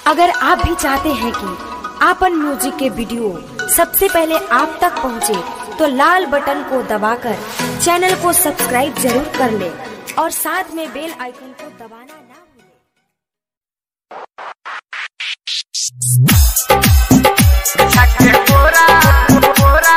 अगर आप भी चाहते हैं कि आपन म्यूजिक के वीडियो सबसे पहले आप तक पहुंचे, तो लाल बटन को दबाकर चैनल को सब्सक्राइब जरूर कर ले और साथ में बेल आइकन को दबाना ना भूलें। छके पोरा पोरा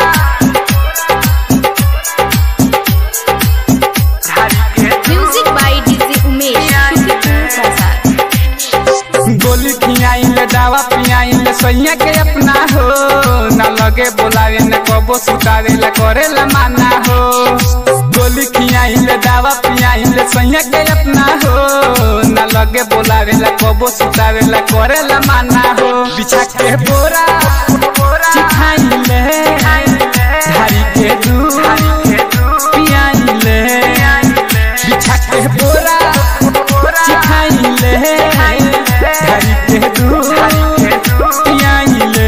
धारी के म्यूजिक बाय डीजे उमेश शुक्रिया प्रसाद गोली खियाइल दावा पियाइल सैया के अपना हो न लगे बोलावे न कबो सुतावे ला करे ला माना हो गोली खियाइल दावा पियाइल सैया के अपना हो न लगे बोलावे ला कबो सुतावे ला करे ला माना हो बिछा के बोरा चिखाइले धारी के दूध पियाइले बिछा के बोरा चिखाइले धारी के दूध पियाइले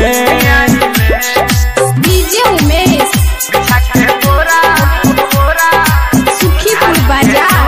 डीजे उमेश सुखीपुर बाजार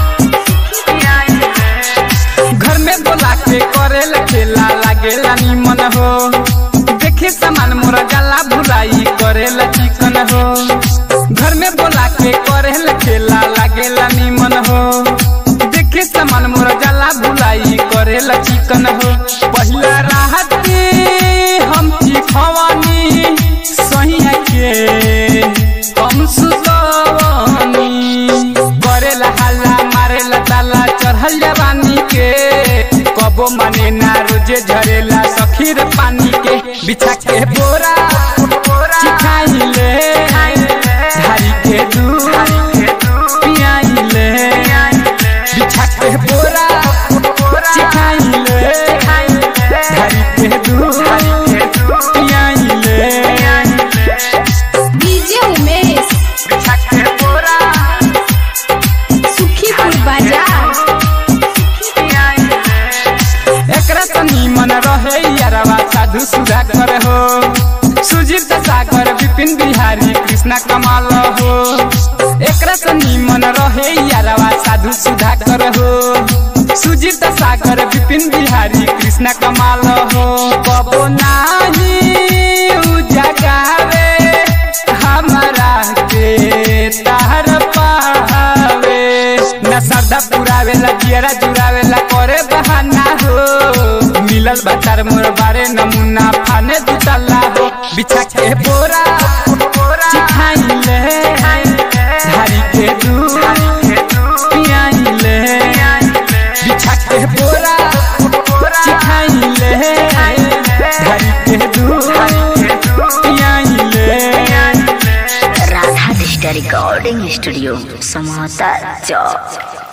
घर में बोला के करेल खेला लागेला निमन हो देखे सामान मोरा गला भुलाई करेला चिकन हो घर में बोला के करेल खेला लागेला निमन हो देखे सामान मोरा गला भुलाई करेला चिकन हो पहिला राहत के हम चिखवानी सही है के हम सुतवानी करेला हल्ला मारेला ताला चढ़ल जवानी के कबो माने ना रोजे झरेला सखीर पानी के बिछा के बोरा चिखाइले धारी के दूध पियाइले बिछा के बोरा चिखाइले धारी के दूध पियाइले डीजे उमेश सुखीपुर बाजार एकरा त निमन रहे यारवा साधु सुधा कर हो सुजीत सागर विपिन बिहारी कृष्ण कमाल हो एकरा त निमन रहे यारवा साधु सुधा कर हो सुजीत सागर विपिन बिहारी कृष्ण कमाल हो कबो नाही उजागावे हमारा के तार पावे न श्रद्धा पुरावे ला जियरा जुरावे ला करे बहाना हो मिलल बचार मोर बारे नमूना फाने दुतला हो बिछा के बोरा चिखाइले धारी के दूध पियाइले बिछा के बोरा चिखाइले धारी के दूध पियाइले Radha digital recording studio Samota चौक